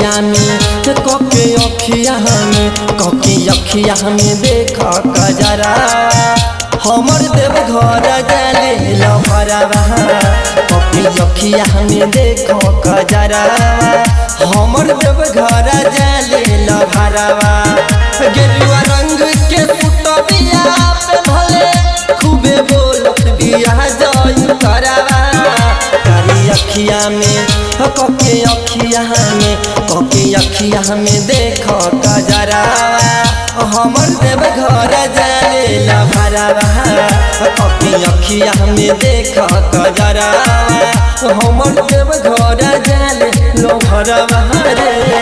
अखिया में कके अखिया में कके अखिया में देख कजरा हमर देव घर जाले लभरवा कके अखिया में देख कजरा हमर देव घर जाले लभरवा गेरुआ रंग के पुटबिया पे भले खूबे बोलत बिया जय करवा कारी अखिया में कके अखिया में कके अखिया में देख कजरा हमर देव घर जाले लभरवा कके अखिया में देख कजरा हमर देव घर जाले लभरवा रे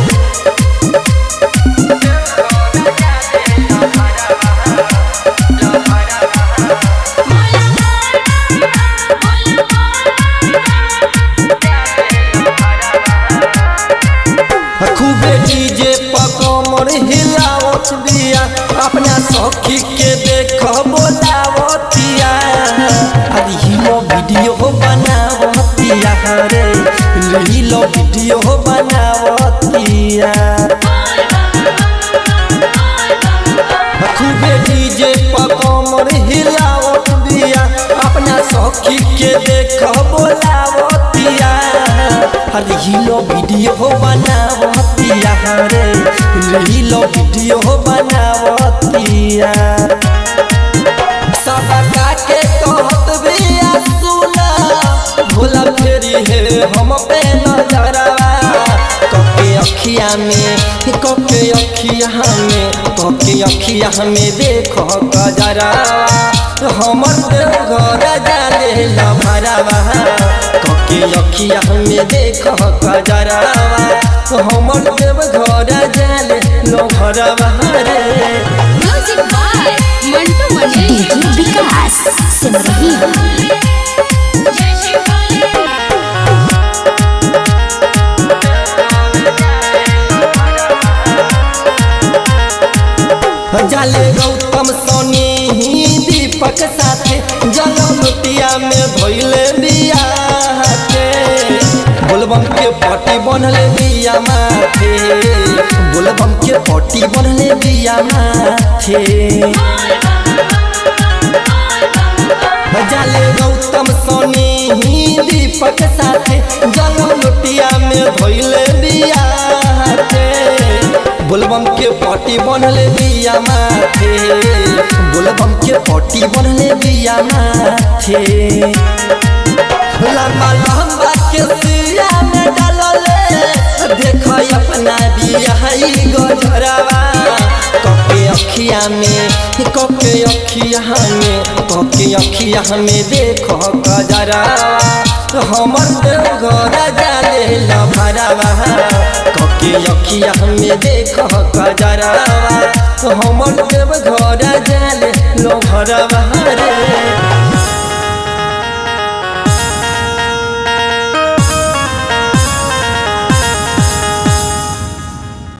खूबे डीजे पकमर हिलावत बिया अपना सखी के देख बोलावतिया अरे हिलो वीडियो बनावतिया रे हिलो वीडियो बनावतिया खूबे डीजे पकमर हिलावत बिया अपना सखी के देख बोलावतिया अरे हिलो वीडियो बनावतिया रे हिलो वीडियो बनावतिया सबका के कहत बिया सुना भोला फेरी है हम पे नजरवा कके अखिया में कके अखिया में कके अखिया में देखो गजरा हमर देव घर जाले लभरवा कके अखिया में देखो गजरा हमर देव घर जाले लभरवा रे music by Mantu Mani DJ Vikas Simrahi जाले गौतम सोनी ही दीपक साथे जलमतिया में भइले बिया के बोलबम के पट्टी बनले बिया माथे बोलबम के पट्टी बनले बिया माथे जाले गौतम सोनी ही दीपक साथे जलमतिया में भइले बिया के बोलबम के पट्टी बनले बिया माथे बोलबम के पट्टी बनले बिया माथे लंबा लंबा के सिया में डालले देख अपना बिया हई गजरवा कके अखिया में कके अखिया में कके अखिया में देखो गजरा हमर देव घर जाले लभरवा कके अखिया में देखो गजरा हमर देव घर जाले लभरवा रे